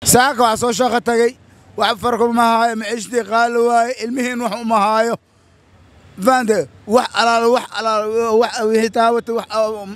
saaka waxaa soo shaqo tagay wax farku ma haayo maciishtii qaali waaye ilmihiin wax uma haayo faante wax alaalo wax alaalo wax wixii taawata wax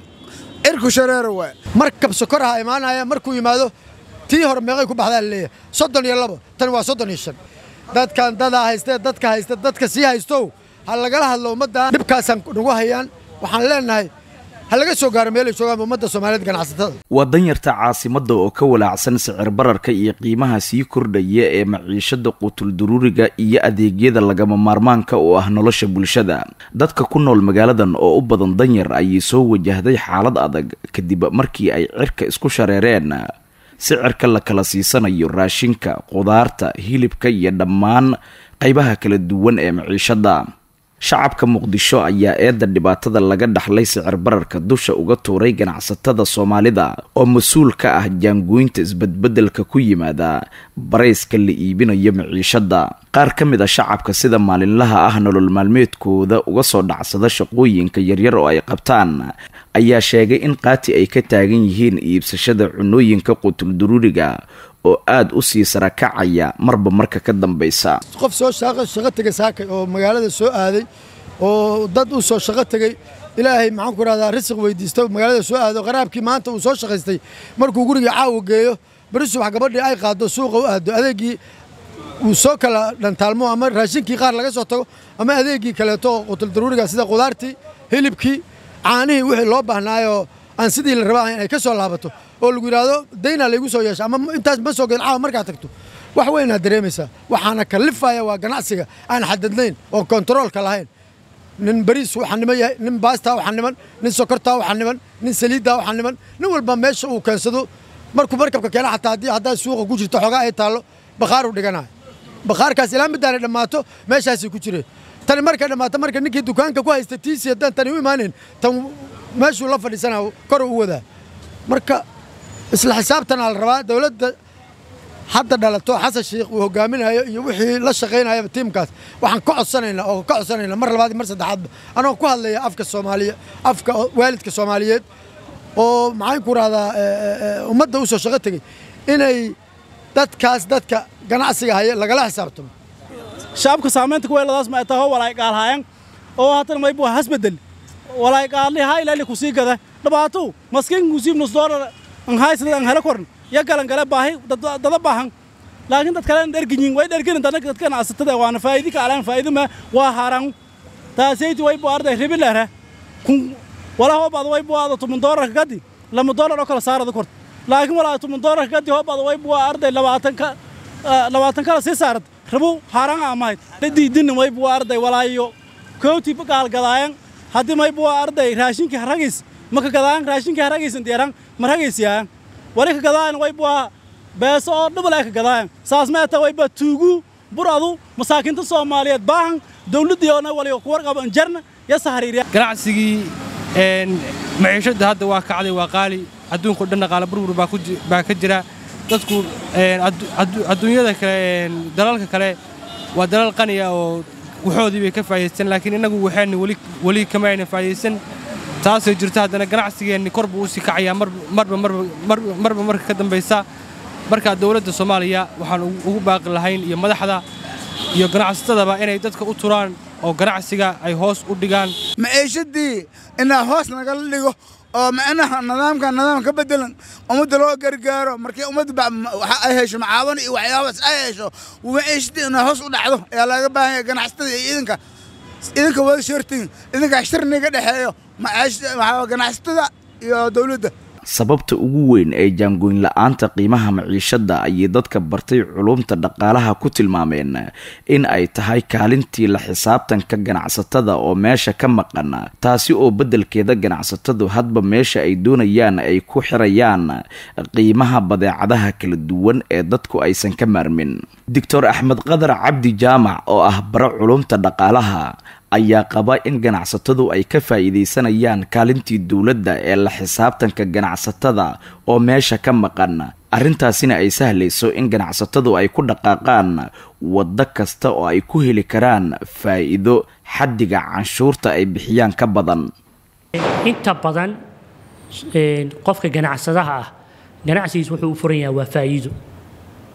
cirku shareero waaye markab sokor ha imaanaya markuu yimaado tii hore meeqay ku baxdaa laleeyahay soddon iyo labo tani waa soddon iyo shan dadkan dadaa haystee dadka haysta dadka sii haystow ha lagala hadlo ummaddan dhibkaasaan nagu hayaan waxaan leenahay ha laga soo gaaro meelay joogaan ummadda soomaaliyeed ganacsatada waa danyarta caasimadda oo ka walaacsan sicir bararka iyo qiimaha sii kordhaya ee maciishada quutulduruuriga iyo adeegyada lagama maarmaanka oo ah nolosha bulshada dadka ku nool magaaladan oo u badan danyar ayay soo wajahday xaalad adag kadib markii ay cirka isku shareereen sicirka la kala siisanayo raashinka qudaarta hilibka iyo dhammaan qaybaha kala duwan ee maciishada shacabka muqdisho ayaa eedda dhibaatada laga dhaxlay sicir bararka dusha uga tuuray ganacsatada soomaalida oo mas-uul ka ah jaangooynta isbedbedelka ku yimaada barayska la iibinayo maciishada qaar ka mid a shacabka sida maalinlaha ah nolol maalmeedkooda uga soo dhacsada shaqooyinka yaryar oo ay qabtaan ayaa sheegay in qaati ay ka taagan yihiin iibsashada cunooyinka qutulduruuriga oo aada u sii sarakacaya marba marka ka dambaysa qof soo shaqo tegay saakay oo magaalada soo aaday oo dad u soo shaqo tegey ilaahay maxaan ku rahdaa risiq weydiista magaalada soo aado qaraabkii maanta uu soo shaqaystay markuu guriga caawa geeyo beri subax gabadhii ay qaado suuqa u aado adeegii uu soo kala dhantaalmo ama raashinkii qaar laga soo tago ama adeegii kaleeto oo qutuldaruuriga sida qudaartii hilibkii caanihii wixii loo baahnaayoo aan sidii la raba ahayn ay ka soo laabato oo lagu yidhaahdo daynaa laygu soo yeesha ama intaas ma soo geed caawa markaad tagto wax weynaad dareemaysaa waxaana kalifaya waa ganacsiga aan xadadnayn oon kontaroolka lahayn nin bariis waxaa niman yahay nin baastaa waxaa niman nin sokortaa waxaa niman nin saliiddaa waxaa niman nin walba meesha uu keensado markuu markabka keena xataa haddii haddaa suuqa ku jirto xoogaa ay taallo bakhaaruu dhiganayo bakhaarkaas ilaa middaanay dhammaato meeshaasay ku jireen tani markay dhammaato marka ninkii dukaanka ku haysta tiisi haddaan tani u imaanayn tan meeshuu la fadhiisanaa kor u wadaa marka isla xisaabtanaa la rabaa dowladda hadda dhalato xasan sheikh uu hogaaminayo iyo wixii la shaqaynayaba tiimkaas waxaan ka codsanaynaa oo ka codsanaynaa mar labaad mar saddexaadba anoo ku hadlaya afka soomaaliya afka waalidka soomaaliyeed oo maxaan ku rahdaa ummadda u soo shaqo tegey inay dadkaas dadka ganacsiga haya lagala xisaabtamo shacabka saamaynta kuweeladaas ma taho walaay qaalhayan oo haatan maybu hasbedel walaay qaalli haa ilaali ku sii gada dhibaato maskiin kusiib nus doolar an haysada an hela koran ya galan gale baahi dada baahan laakiin dad kale dherginyin way dherginin dadka dadka ganacsatada waana faa'idi ka alaan faa'idi ma waa haran taasayti way bu arday ribilera kun wala hoobaad way bu aado tumun doolarka gadi lama doolar oo kala saarada kort laakiin walaa tumun doolarka gadi hoobaad way bu arday labaatan ka labaatan kala sii saarad rabu haran amayd diidin way bu arday walaayo kooti gaal gadaayan haddii may bu arday raashinkii haragis maka gadaayan raashinkii haragaysan diyaran marhagaysiyaayan wali ka gadaayan way bu beeso oo dhibal ay ka gadaayan saas meeta way ba tuugu buradu masaakiinta soomaaliyeed baahan dawladdii oona wali ku warqaba jarna ya sahariiriya ganacsigii maciishadda hadda waa kacday waa qaali adduunka o dhan dhaqaale burbur baa ka jira dadku adduunyada kale dalalka kale waa dalal qaniya oo waxoodii bay ka faa'idaysteen laakiin innagu waxayna weli kama aynan faa'iidaysan taasoo jirta haddana ganacsigeenni kor buu u sii kacayaa marba marba marka ka dambaysa marka dowladda soomaaliya waxaan ugu baaqi lahayn iyo madaxda iyo ganacsatadaba inay dadka u turaan oo ganacsiga ay hoos u dhigaan maciishadii inaa hoos nagala dhigo oo macnaha nidaamka nidaam ka bedelan ummadda loo gargaaro markii ummadda waxa ay hesho macaawan iyo waxyaabaas ay hesho maciishadii inaa hoos u dhacdo ayaa laga baahan yahay ganacsatada iyo idinka idinka wada shortiin idinka shirniga dhexeeyo ganacsatada iyo dowladda sababta ugu weyn ee jaangoyn la-aanta qiimaha maciishadda ayay dadka bartay culumta dhaqaalaha ku tilmaameen in ay tahay kaalintii la xisaabtanka ganacsatada oo meesha ka maqan taasi oo beddelkeeda ganacsatadu hadba meesha ay doonayaan ay ku xirayaan qiimaha badeecadaha kala duwan ee dadku aysan ka maarmin doctor axmed qadar cabdi jaamac oo ah bara culumta dhaqaalaha ayaa qaba in ganacsatadu ay ka faa'iidaysanayaan kaalintii dowladda ee la xisaabtanka ganacsatada oo meesha ka maqan arrintaasina ay sahlayso in ganacsatadu ay ku dhaqaaqaan waddo kasta oo ay ku heli karaan faa'iido xaddiga canshuurta ay bixiyaan ka badan inta badan qofka ganacsadaha ah ganacsigiis wuxuu u furan yahay waa faa'iido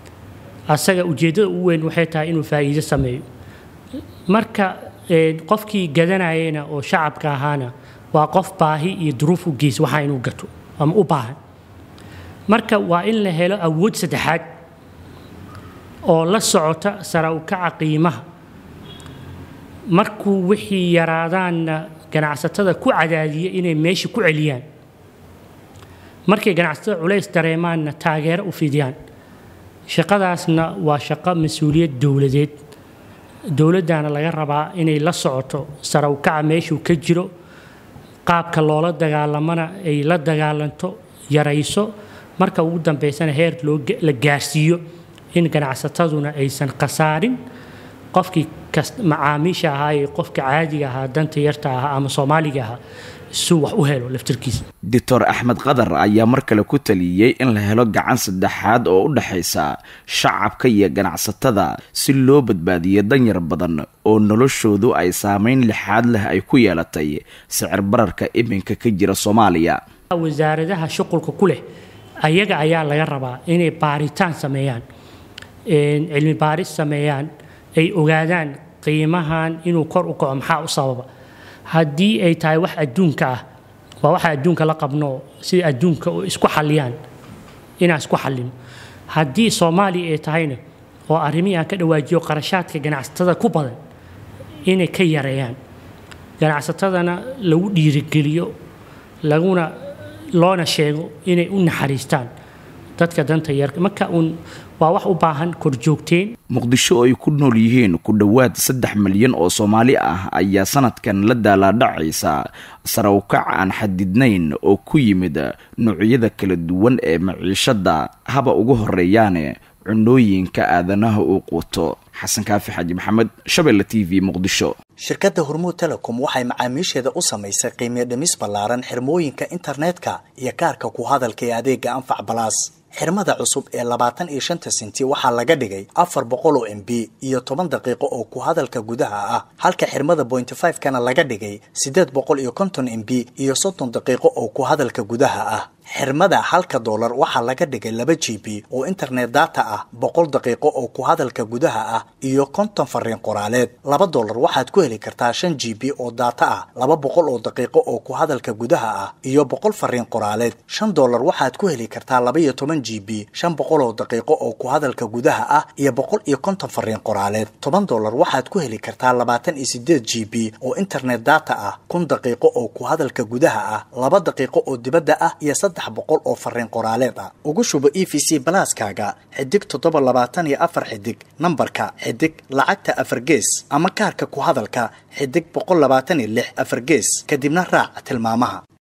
asaga ujeeddada ugu weyn waxay tahay inuu faa'iido sameeyo marka qofkii gadanayena oo shacabka ahaana waa qof baahi iyo duruuf u geys waxaa inuu gato ama u baahan marka waa in la helo awood saddexaad oo la socota sara u kaca qiimaha markuu wixii yaraadaanna ganacsatada ku cadaadiya inay meesha ku celiyaan markay ganacsatada culays dareemaanna taageero u fidiyaan shaqadaasna waa shaqo mas-uuliyad dowladeed dowladdaana laga rabaa inay la socoto sara u kaca meeshuu ka jiro qaabka loola dagaalamana ay la dagaalanto yarayso marka ugu dambaysana heer la gaarsiiyo in ganacsataduna aysan khasaarin qofkii macaamiisha ahaa ee qofka caadiga ahaa danta yarta ahaa ama soomaaliga ahaa suu wax u helo laftirkiisa doctor axmed qadar ayaa mar kale ku taliyey in la helo gacan saddexaad oo u dhexaysa shacabka iyo ganacsatada si loo badbaadiyo danyar badan oo noloshoodu ay saameyn lixaad leh ay ku yeelatay sicir bararka iminka ka jira soomaaliya wasaaradaha shuqulka ku leh ayaga ayaa laga rabaa inay baaritaan sameeyaan cilmi baaris sameeyaan ay ogaadaan qiimahan inuu kor u kaco maxaa u sababa haddii ay tahay wax adduunka ah waa waxa adduunka la qabno sida adduunka isku xalliyaan inaan isku xallino haddii soomaaliya ay tahayna oo arrimihii aan ka dhawaajiyo qarashaadka ganacsatada ku badan inay ka yareeyaan ganacsatadana lagu dhiirigeliyo laguna loona sheego inay u naxariistaan dadka danta yarka marka uun waa wax u baahan korjoogteen muqdisho oo ay ku nool yihiin ku dhowaad saddex milyan oo soomaali ah ayaa sanadkan la daalaadhacaysa sarawkac aan xadidnayn oo ku yimid noocyada kala duwan ee maciishada haba ugu horeeyaane cunooyinka aadanaha uu quuto xasan kaafi xaaji maxamed shabeelle t v muqdisho shirkadda hormuud telecom waxay macaamiisheeda u samaysay qiimiyo dhimis ballaaran xirmooyinka internetka iyo kaarka ku hadalka ee adeega anfac balaas xirmada cusub ee labaatan iyo shanta senti waxaa laga dhigay afar boqol oo m b iyo toban daqiiqo oo ku hadalka gudaha ah halka xirmada bointy five kana laga dhigay siddeed boqol iyo konton m b iyo soddon daqiiqo oo ku hadalka gudaha ah xirmada halka doolar waxaa laga dhigay laba g b oo internet data ah boqol daqiiqo oo ku hadalka gudaha ah iyo konton fariin qoraaleed laba doolar waxaad ku heli kartaa shan g b oo data ah laba boqol oo daqiiqo oo ku hadalka gudaha ah iyo boqol fariin qoraaleed shan doolar waxaad ku heli kartaa laba iyo toban g b shan boqol oo daqiiqo oo ku hadalka gudaha ah iyo boqol iyo konton fariin qoraaleed toban doolar waxaad ku heli kartaa labaatan iyo sideed g b oo internet data ah kun daqiiqo oo ku hadalka gudaha ah laba daqiiqo oo dibadda ah iyo saddex boqol oo fariin qoraaleed ah ugu shubo e v c balaaskaaga xidig toddoba labaatan iyo afar xidig nambarka xidig lacagta afar gees ama kaarka ku hadalka xidig boqol labaatan iyo lix afar gees kadibna raac tilmaamaha